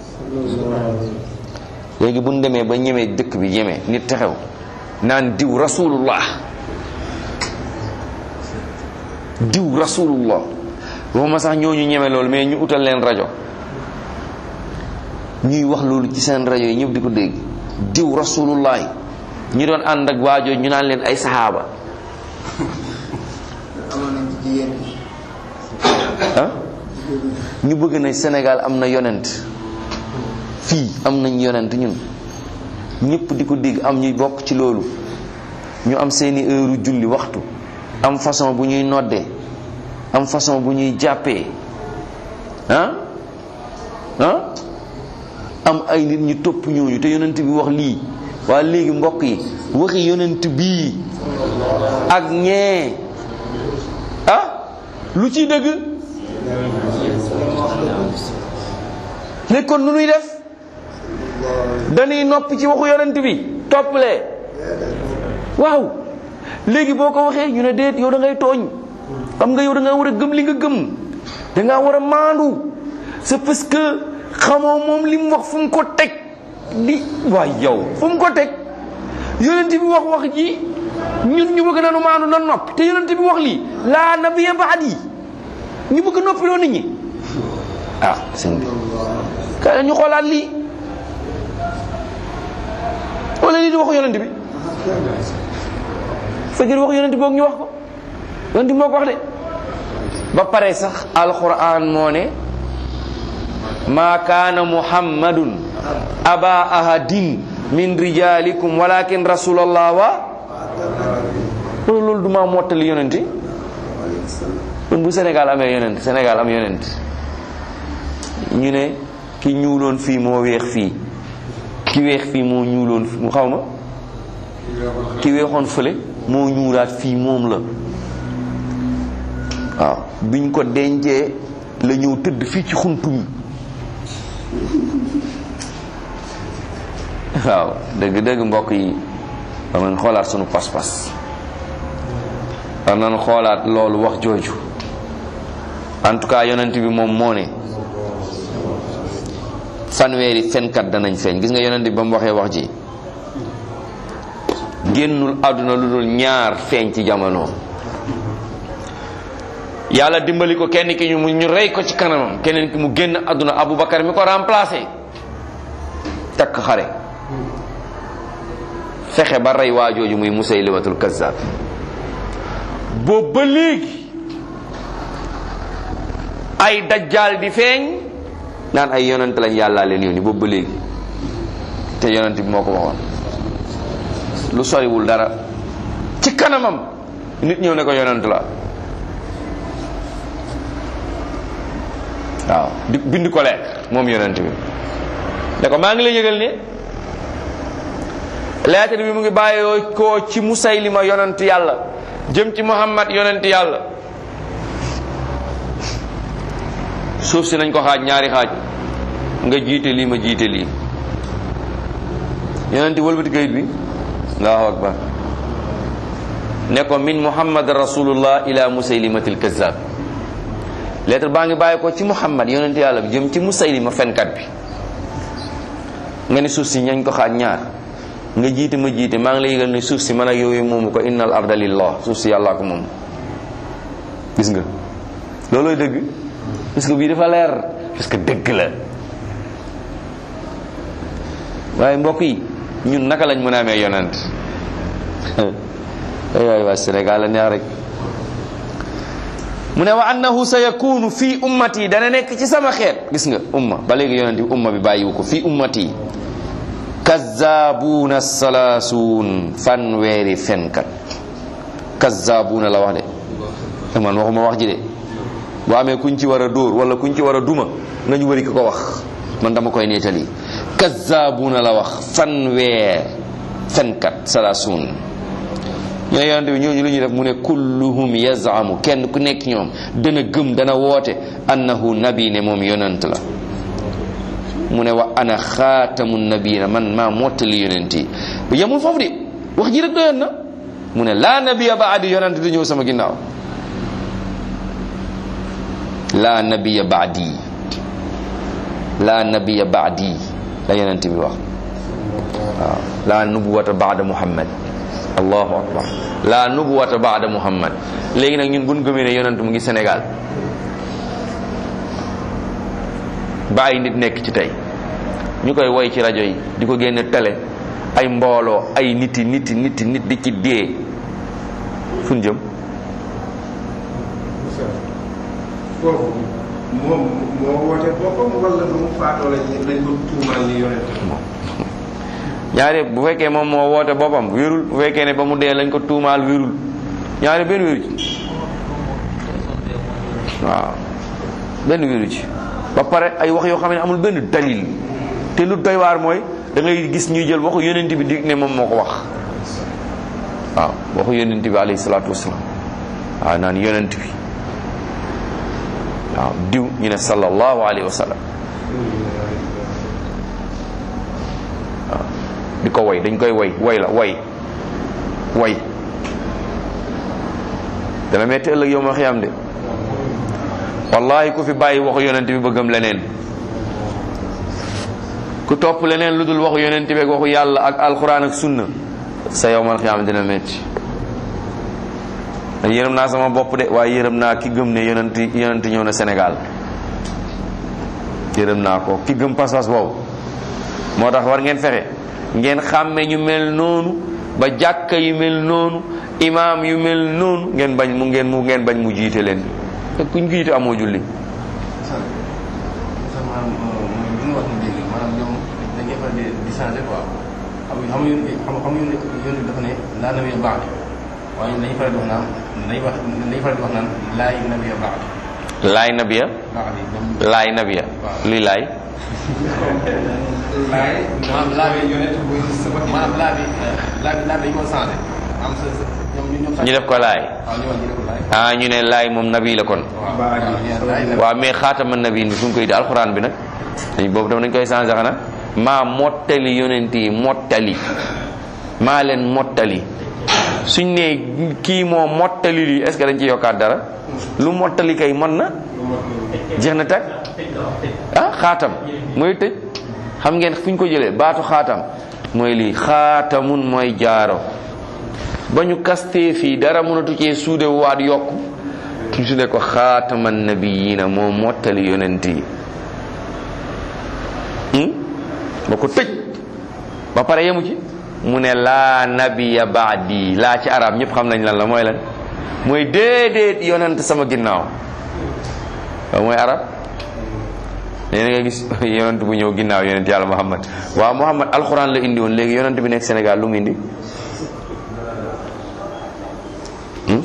léegi bu ñu demee ba ñemee dëkk bi ñemee nit taxaw naan diw rasulullah diw rasulullah waxuma sax ñooñu ñeme loolu mais ñu utal leen rajo ñuy wax loolu ci seen rajo yi ñëpp di ko dégg diw rasulullahi ñi doon ànd ak waajoo ñu naan leen ay saxaaba ah ñu bëgg na Sénégal am na yonent fii am nañ yonent ñun ñëpp di ko dégg am ñuy bokk ci loolu ñu am seeni heure julli waxtu am façon bu ñuy noddee am façon bu ñuy jàppee ah ah am ay nit ñu topp ñooñu te yonent bi wax lii waa léegi mbokk yi waxi yonent bii ak ñee ah lu ciy dëgg léegi kon nu nuy def dañuy noppi ci waxu yonent bi topplee waaw léegi boo ko waxee ñu ne déet yow da ngay tooñ xam nga yow da nga war a gëm li nga gëm da ngaa war a maandu c'est parce que xamoo moom li mu wax fu mu ko teg di waay yow fu mu ko teg yonent bi wax wax ji ñun ñu bëgg nanu maandu na noppi te yonent bi wax lii laa nabiya baad yi ñu bëgg noppi loo nit ñi ah sëñ bi kay ñu xoolaat lii wala lii di waxu yonent bi fekkee waxu yonent boog ñu wax ko yonent bi moo ko wax de ba pare sax alquran moo ne ma kaana muhammadun aba ahadin min rijalikum walakin rasulallah wa loolu loolu duma mottali yonenti kon bu Sénégal amee yonent Sénégal am yonent ñu ne ki ñuuloon fii moo weex fii ki weex fii moo ñuuloon mu xaw ma ki weexoon fële moo ñuulaat fii moom la waaw biñ ko dencee la ñëw tëdd fii ci xuntu mi waaw dëgg dëgg mbokk yi war nañ xoolaat sunu pas-pas war nañ xoolaat loolu wax jooju en tout cas yonent bi moom moo ne fanweeri fenkat danañ feeñ gis nga yonent bi ba mu waxee wax ji génnul àdduna lu dul ñaar feeñ ci jamono yàlla dimbali ko kenn ki ñu mu ñu rey ko ci kanamam keneen ki mu génn àdduna Aboubacar mi ko remplacé takk xare fexe ba rey waa jooju muy Musaylimatul Kazzab boobu ba léegi ay dajjaal di feeñ naan ay yonent lañ yàllaa leen yónni boobu ba léegi te yonent bi moo ko waxoon lu soriwul dara ci kanamam nit ñëw ne ko yonent la waaw di bind ko leer moom yonent bi ne ko maa ngi lay yëgal ne lettre bi mu ngi bàyyoo ko ci musaylima yonent yàlla jëm ci muhammad yonent yàlla suuf si nañ ko xaaj ñaari xaaj nga jiite lii ma jiite lii yonent wëlbati kayit bi allahu akbar ne ko min muhammad rasulullah ila musaylimatil kazzab lettre baa ngi bàyyi ko ci muhammad yonent yàlla bi jëm ci musaylima fenkat bi nga ne suuf si ñañ ko xaaj ñaar nga jiite ma jiite maa ngi lay yëgal ne suuf si man ak yooyu moomu ko innal arda lillah suuf si yàllaa ko moom gis nga loolooy dëgg parce que bii dafa leer parce que dëgg la waaye mbokk yi ñun naka lañ mën a amee yonent ay waay waa Sénégal la neex rek mu ne wa annahu sa yakunu fii ummati dana nekk ci sama xeet gis nga umma ba léegi yonent bi umma bi bàyyiwu ko fii ummati kazzaabuuna salaasuun fanweeri fenkat kazzaabuuna la wax de man waxuma wax ji de bu amee kuñ ci war a dóor wala kuñ ci war a duma nañu wëri ki ko wax man dama koy nettali kazzaabuuna la wax fanweer fenkat salaasuun ñu ne yonente bi ñooñu lu ñuy def mu ne kulluhum yazamu kenn ku nekk ñoom dana gëm dana woote annahu nabi ne moom yonent la mu ne wa ana xaatamu nabiyina man maa mottali yonent yi bu yemul foofu de wax ji rek doyoon na mu ne laa nabiya baadi yonent di ñëw sama ginnaaw laa nabiya baadi laa nabiya baadi la yonent bi wax waaw laa nubuwata baada muhammad allahu akbar laa nubuwata baada muhammad léegi nag ñun buñ gëmee ne yonent mu ngi Sénégal ba ay nit nekk ci tey ñu koy woy ci rajo yi di ko génne télé ay mbooloo ay niti niti niti nit di ci dee fu ñu jëm foofu moom moo woote boppam wala lu mu faatoo lañ lañ ko tuumaal ni yonent ñaari bu fekkee moom moo woote boppam wérul bu fekkee ne ba mu dee lañ ko tuumaal wérul ñaari benn wéru ci waaw benn wéru ci ba pare ay wax yoo xam ne amul benn dalil te lu doy waar mooy da ngay gis ñuy jël waxu yonent bi dig ne moom moo ko wax waaw waxu yonent bi alayhi salaatu wasalaam waaw naan yonent bi waaw diw ñu ne sallallahu alayhi wa sallam waaw di ko way dañ koy way way la way way dana metti ëllëg yow ma xiyam de wallahi ku fi bàyyi waxu yonent bi bëggam leneen ku topp leneen lu dul waxu yonent bi ak waxu yàlla ak alquran ak sunna sa yow man xiyam dina metti yërëm naa sama bopp de waaye yërëm naa ki gëm ne yonent yonent ñëw na Sénégal yërëm naa ko ki gëm pas-pas boobu moo tax war ngeen fexe ngeen xàmme ñu mel noonu ba jàkka yu mel noonu imaam yu mel noonu ngeen bañ mu ngeen mu ngeen bañ mu jiite leen te kuñ jiite amoo julli sax sax maanaam mooy li nga wax ni léegi maanaam ñoom dañuy faral di di changé quoi xam nga xam nga xam nga yoon bi dafa ne laa nabiya ba'di waaye dañuy faral di wax naan dañuy wax dañuy faral di wax naan laay nabiya ba'di laay nabiya ba'di ñoom laay nabiya luy laay laay maanaam laa bi maanaam laa bi laa bi laa bi dañu ko changé am sa sa ñoom ñoom sax ñu def ko laay waaw ñu wax ñu def ko laay ah ñu ne laay moom nabi la kon waaw waaw ñu laay nabi waaw mais xaatama nabi bi fu ñu koy di alxuraan bi nag dañ boobu tam dañ koy changé xanaa maa mottali yonent yi mottali maa leen mottali suñ ne kii moo mottali lii est ce que dañ ci yokkaat dara lu mottali kay mën na jeex na tag ah xaatam mooy tëj xam ngeen fu ñu ko jëlee baatu xaatam mooy lii xaatamun mooy jaaro ba ñu kastee fii dara mënatu cee suude waat yokk su ne ko xaataman nabiyina moo mottali yonent yi ba ko tëj ba pare yemu ci mu ne laa nabiya baadi laa ci arab ñëpp xam nañ lan la mooy lan mooy déedéet yonent sama ginnaaw waaw mooy arab nee na nga gis yonent bu ñëw ginnaaw yonent yàlla muhammad waaw muhammad alxuraan la indi woon léegi yonent bi nekk Sénégal lu mu indi hmm?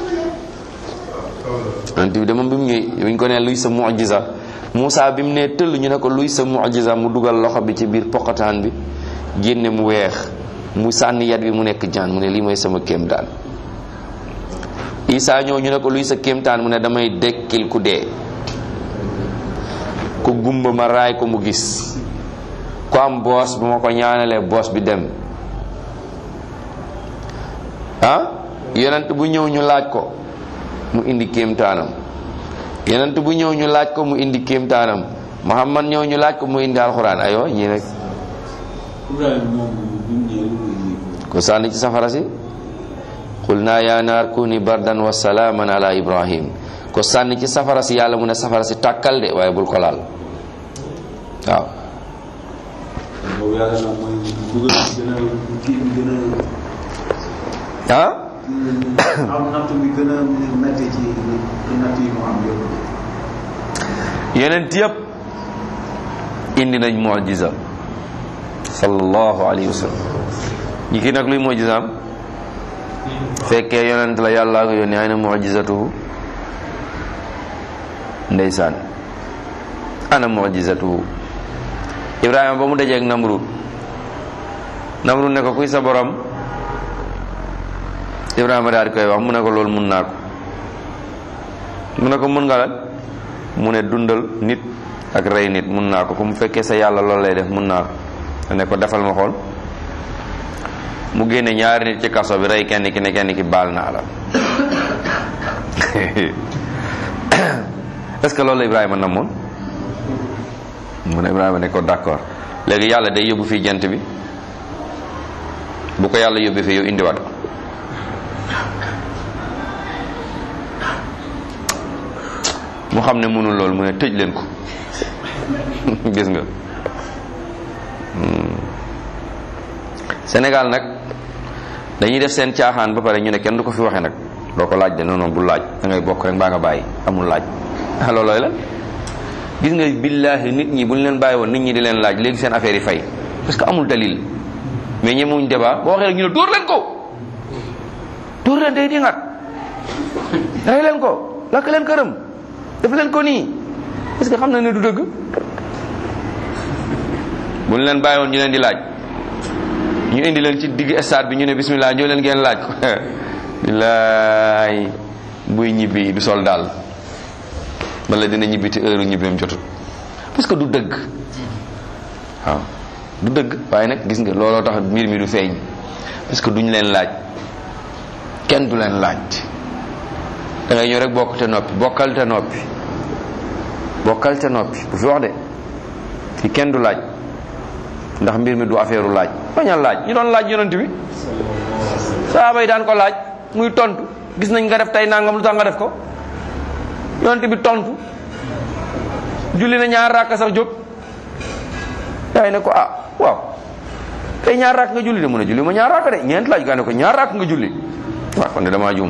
yonent bi de moom bi mu ñëwee buñ ko nee luy sa mujiza Moussa bi mu nee tëll ñu ne ko luy sa mujiza mu dugal loxo bi ci biir poqataan bi génne mu weex mu sànni yat bi mu nekk jaan mu ne lii mooy sama kéemtaan Isa ñëw ñu ne ko luy sa kéemtaan mu ne damay dekkil ku dee ku gumba ma raay ko mu gis ku am boos bu ma ko ñaanalee boos bi dem ah yonent bu ñëw ñu laaj ko mu indi kéemtaanam yonent bu ñëw ñu laaj ko mu indi kéemtaanam Muhammad ñëw ñu laaj ko mu indi alxuraan aywa ñii rek Ibrahima moom bi mu ñëwee lu muy indi ko sànni ci safara si qul naa yaa naar kuni bardan wa salaaman ala ibrahim ko sànni ci safara si yàlla mu ne safara si tàkkal de waaye bul ko laal waaw boobu yàlla na mooy dugal gën a kii bi gën a ah am natt bi gën a métti ci natt yi mu am yëpp yeneen yëpp indi nañ mujiza sallallahu alayhi wa sallam ñi ki nag luy mujizaam fekkee yonent la yàllaa ko yónni ay na mujizatuhu ndeysaan ana mujizatuhu ibrahima ba mu dajeeg namrud namrud ne ko kuy sa borom ibrahima daal di koy wax mu ne ko loolu mun naa ko mu ne ko mun nga lan mu ne dundal nit ak rey nit mun naa ko ku mu fekkee sa yàlla loolu lay def mun naa ko ne ko defal ma xool mu génne ñaari nit ci kaso bi rey kenn ki ne kenn ki baal naa la est-ce que loolu la Ibrahima namoon mu ne Ibrahima ne ko d'accord léegi yàlla day yóbbu fii jant bi bu ko yàlla yóbbee fii yow indiwaat ko mu xam ne mënul loolu mu ne tëj leen ko gis nga Sénégal nag dañuy def seen caaxaan ba pare ñu ne kenn du ko fi waxee nag doo ko laaj de non non bu laaj da ngay bokk rek mbaa nga bàyyi amul laaj ah loolooy la gis nga billaahi nit ñi bu ñu leen bàyyi woon nit ñi di leen laaj léegi seen affaire yi fay parce que amul dalil mais ñemewuñ débat boo waxee rek ñu ne dóor leen ko dóor leen day dingat rey leen ko lakk leen këram def leen ko nii parce que xam na ne du dëgg bu ñu leen bàyyi woon ñu leen di laaj ñu indi leen ci digg stade bi ñu ne bismillah ñoo leen ngeen laaj ko billaay buy ñibbi du sol daal wala dina ñibbi te heure ñibbeem jotut parce que du dëgg waaw du dëgg waaye nag gis nga looloo tax mbir mi du feeñ parce que duñ leen laaj kenn du leen laaj da ngay ñëw rek bokk te noppi bokkal te noppi bokkal te noppi bu fi wax de fi kenn du laaj ndax mbir mi du affaire laaj bañal laaj ñu doon laaj yonent bi saaba yi daan ko laaj muy tontu gis nañ nga def tey nangam lu tax nga def ko yonent bi tontu julli na ñaar rakk sax jóg yaay ne ko ah waaw tey ñaar rakk nga julli de mu ne julli ma ñaar rakk de ñeent laaj gaa ne ko ñaar rakk nga julli waaw kon de damaa juum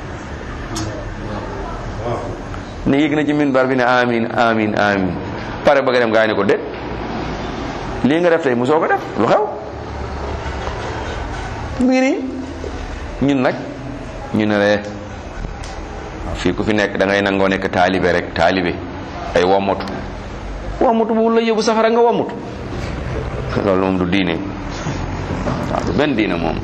ne yëg na ci minbar bi ne amin amin amin pare bëgg a dem gaa ne ko déet lii nga def tey mosoo ko def lu xew mu ngi nii ñun nag ñu ne lee fii ku fi nekk da ngay nangoo nekk taalibe rek taalibe ay wammatu wammatu bu la yóbbu safara nga wammatu loolu moom du diine waaw du benn diine moom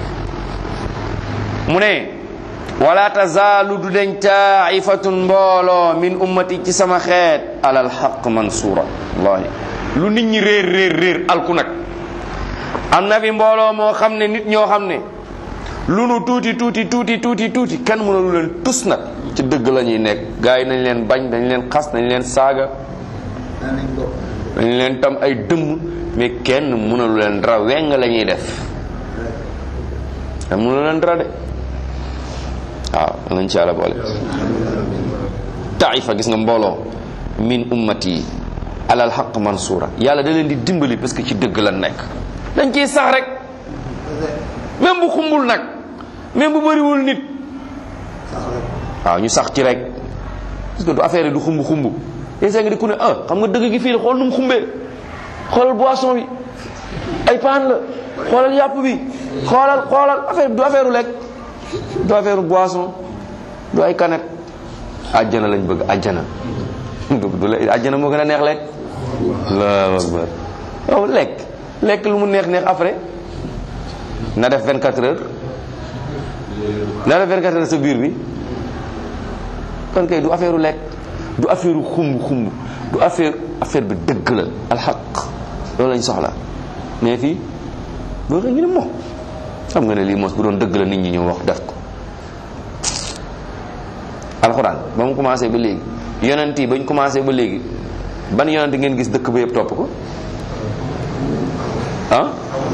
mu ne wala tazaalu du deñ taifatun mbooloo min ummati ci sama xeet alal xaq mansuura wallahi lu nit ñi réer réer réer alku nag am na fi mbooloo moo xam ne nit ñoo xam ne lu nu tuuti tuuti tuuti tuuti tuuti kenn mënalu leen tus nag ci dëgg la ñuy nekk gars yi nañ leen bañ dañ leen xas dañ leen saaga dañ leen tam ay dëmm mais kenn mënalu leen dara weng la ñuy def kenn mënalu leen dara de waaw nañ ci yàlla boole taifa gis nga mbooloo min ummati alal xaq mansuura yàlla da leen di dimbali parce que ci dëgg la nekk dañ ciy sax rek même bu xumbul nag même bu bëriwul nit waaw ñu sax ci rek parce que du affaire yi du xumb xumb yéen nga di ku ne ah xam nga dëgg gi fii la xool nu mu xumbee xoolal boisson bi ay paan la xoolal yàpp bi xoolal xoolal affaire du affaire u lekk du affaire boisson du ay kanet àjjana lañ bëgg àjjana du du la àjjana moo gën a neex lekk allahu akbar yow lekk lekk lu mu neex neex après na def 24 heures na def 24 heures sa biir bi kon kay du affaire lekk du affaire xumb xumb du affaire affaire bi dëgg la alxaq loolu lañ soxla mais fii boo xam ñu ne moom xam nga ne lii mos bu doon dëgg la nit ñi ñëw wax def ko alxuraan ba mu commencé ba léegi yonent yi bañ commencé ba léegi ban yonent ngeen gis dëkk ba yëpp topp ko ah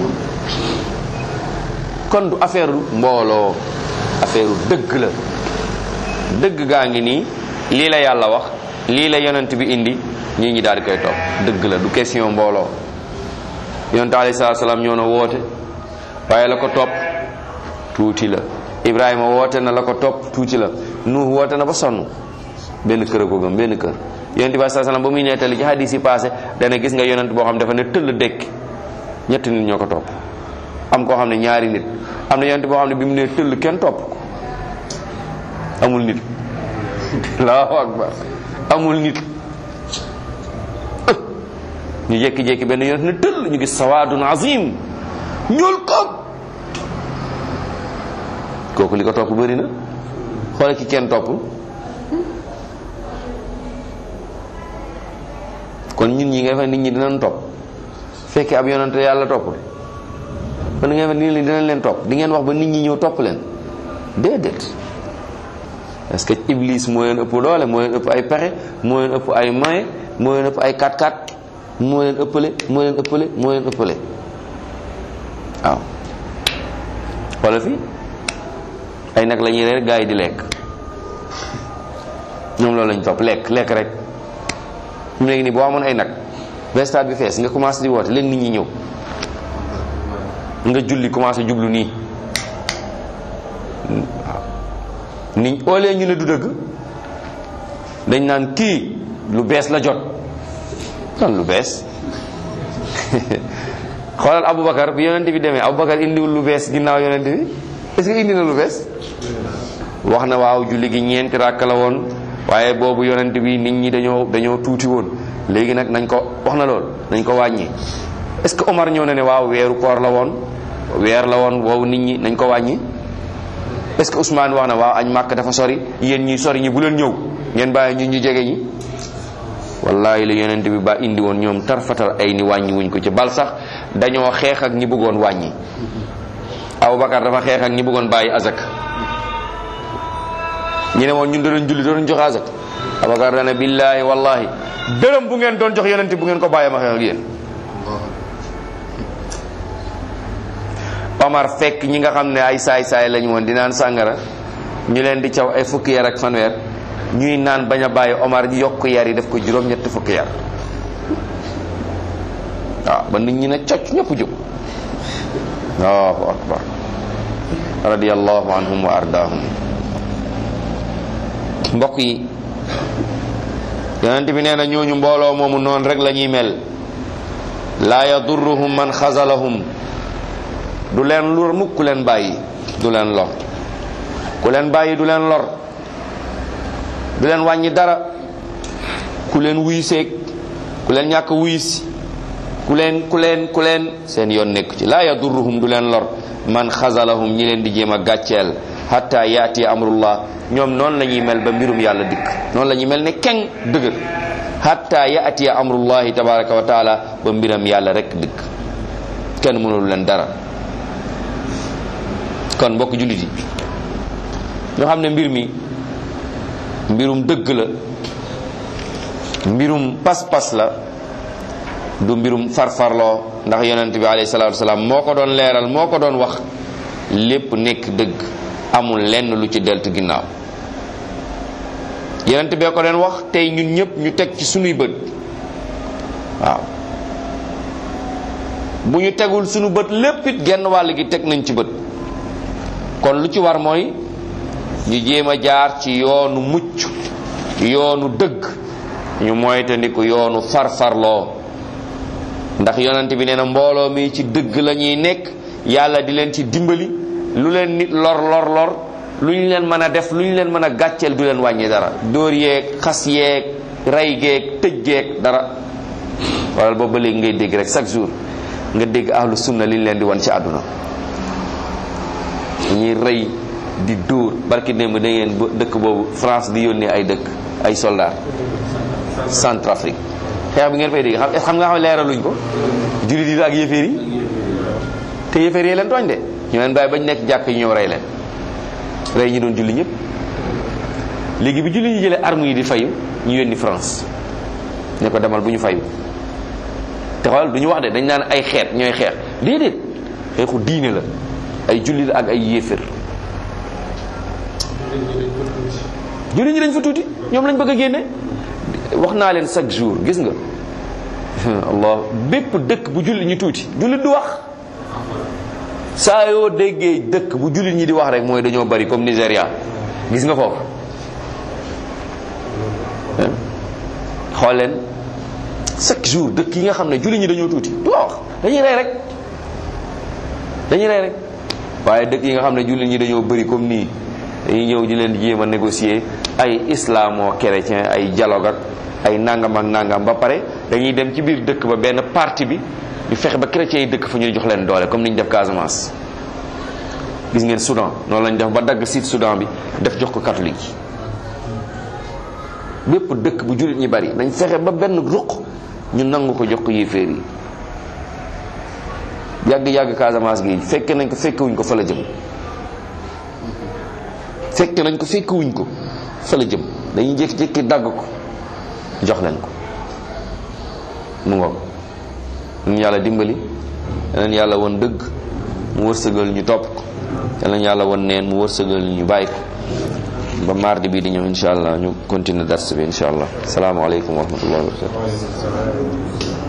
kon du affaire mbooloo affaire dëgg la dëgg gaa ngi nii lii la yàlla wax lii la yonent bi indi ñii ñi daal di koy topp dëgg la du question mbooloo yonent alayhi salaatu salaam ñoo na woote waaye la ko topp tuuti la Ibrahima woote na la ko topp tuuti la Nuux woote na ba sonn benn kër a ko gëm benn kër yonent bi alayhi salaam ba muy nettali ci hadis yi passé dana gis nga yonent boo xam dafa ne tëll dekk ñetti nit ñoo ko topp am koo xam ne ñaari nit am na yonent boo xam ne bi mu nee tëll kenn topp ko amul nit allahu akbar amul nit ñu jékki-jékki benn yonent ne tëll ñu gis sawaadun azim ñuul ko kooku li ko topp bëri na xoole ki kenn topp kon ñun ñi nga fa nit ñi dinañ topp fekkee ab yonante yàlla toppul kon ngeen fa nit ñi dinañ leen topp di ngeen wax ba nit ñi ñëw topp leen déedéet parce que iblis moo leen ëpp doole moo leen ëpp ay pexe moo leen ëpp ay moyen moo leen ëpp ay kat-kat moo leen ëppale moo leen ëppale moo leen ëppale waaw wala fi ay nag la ñuy reer gaa yi di lekk ñoom loolu lañ topp lekk lekk rek mu léegi nii boo amoon ay nag ba stade bi fees nga commencé di woote léegi nit ñi ñëw nga julli commencé jublu nii waaw nit oolee ñu ne du dëgg dañ naan kii lu bees la jot lan lu bees xoolal Aboubacar bi yonent bi demee Aboubacar indiwul lu bees ginnaaw yonent bi est-ce que indi na lu bees wax na waaw julli gi ñeenti ràkk la woon waaye boobu yonent bi nit ñi dañoo dañoo tuuti woon léegi nag nañ ko wax na lool nañ ko wàññi est-ce que Omar ñëw na ne waaw weeru koor la woon weer la woon woowu nit ñi nañ ko wàññi est-ce que Ousmane wax na waaw añ màkk dafa sori yéen ñi sori ñi bu leen ñëw ngeen bàyyi ñun ñu jege ñi wallahi la yonent bi ba indi woon ñoom tarfatal ay ni wàññi wuñ ko ci bal sax dañoo xeex ak ñi bëggoon wàññi Aboubacar dafa xeex ak ñi bëggoon bàyyi azak ñu ne woon ñun doon julli doon jox azak Aboubacar dana billahi wallahi dërëm bu ngeen doon jox yonent bu ngeen ko bàyyi ma xeex ak yéen Omar fekk ñi nga xam ne ay saay-saay lañu woon di naan sàngara ñu leen di caw ay fukki yar ak fanweer ñuy naan bañ a bàyyi Omar yokk yar yi def ko juróom-ñetti fukki yar waaw ba nit ñi ne cocc ñëpp jóg allahu akbar radiyallahu anhum wa ardaahum mbokk yi yonent bi nee na ñooñu mbooloo moomu noonu rek la ñuy mel laa yadurruhum man xasalahum du leen lor mukk ku leen bàyyi du leen lor ku leen bàyyi du leen lor du leen wàññi dara ku leen wuy seeg ku leen ñàkk wuy si ku leen ku leen ku leen seen yoon nekku ci laa yadurruhum du leen lor man xasalahum ñi leen di jéem a gàcceel hatta yaati amrullah ñoom noonu la ñuy mel ba mbirum yàlla dikk noonu la ñuy mel ne keng dëgër hatta yaati amrullahi tabaraka wa taala ba mbiram yàlla rek dikk kenn mënul leen dara kon mbokk jullit yi ñoo xam ne mbir mi mbirum dëgg la mbirum pas-pas la du mbirum farfarloo ndax yonent bi alayhi salaatu wasalaam moo ko doon leeral moo ko doon wax lépp nekk dëgg amul lenn lu ci deltu ginnaaw yonent bee ko doon wax tey ñun ñëpp ñu teg ci sunuy bët waaw bu ñu tegul sunu bët lépp it genn wàll gi teg nañ ci bët kon lu ci war mooy ñu jéem a jaar ci yoonu mucc yoonu dëgg ñu moytandiku yoonu farfarloo ndax yonent bi nee na mbooloo mi ci dëgg la ñuy nekk yàlla di leen ci dimbali lu leen nit lor lor lor lu ñu leen mën a def lu ñu leen mën a gàcceel du leen wàññi dara dóor yeeg xas yeeg rey geeg tëj geeg dara wala boobu ba léegi ngay dégg rek chaque jour nga dégg ahlu sunna li ñu leen di wan ci àdduna ñuy rey di dóor barki démb da ngeen dëkk boobu France di yónnee ay dëkk ay soldats Centrafrique xeex bi ngeen fay dégg xam xam nga xam ne leeraluñ ko jullit yi ak yëféer yi te yëféer yi leen tooñ de ñu leen bàyyi bañ nekk jàkk yi ñëw rey leen rey ñi doon julli ñëpp léegi bi julli ñu jëlee armes yi di fayu ñu yónni France ne ko demal bu ñu fayu te xoolal du ñu wax de dañ naan ay xeet ñooy xeex déedéet xeexu diine la ay jullit ak ay yéeféer jullit ñi dañ fa tuuti ñoom lañ bëgg a génne wax naa leen chaque jour gis nga allah bépp dëkk bu jullit ñi tuuti jullit du wax saa yoo déggee dëkk bu jullit ñi di wax rek mooy dañoo bari comme Nigéria gis nga foofu xool leen chaque jour dëkk yi nga xam ne jullit ñi dañoo tuuti du wax dañuy rey rek dañuy rey rek waaye dëkk yi nga xam ne jullit ñi dañoo bari comme nii dañuy ñëw di leen jéem a négocier ay islamo chrétien ay dialogue ak ay nangam ak nangam ba pare dañuy dem ci biir dëkk ba benn parti bi ñu fexe ba chrétiens yi dëkk fa ñu jox leen doole comme ni ñu def Casamance. gis ngeen Soudan noonu lañ def ba dagg sud Soudan bi def jox ko catholique yi bépp dëkk bu jullit ñi bari dañ fexe ba benn ruq ñu nangu ko jox ko yéeféer yi yàgg yàgg Casamance gi fekke nañ ko fekkewuñ ko fa la jëm. fekk nañ ko fekk wuñ ko fa la jëm dañuy jékki-jékki dagg ko jox leen ko mu ngoog ñu yàlla dimbali yeneen yàlla won dëgg mu wërsëgal ñu topp ko yeneen yàlla won neen mu wërsëgal ñu bàyyi ko ba mardi bii di ñëw insha allah ñu continuer dars bi insha allah salaamaaleykum wa rahmatullahi wa barakatu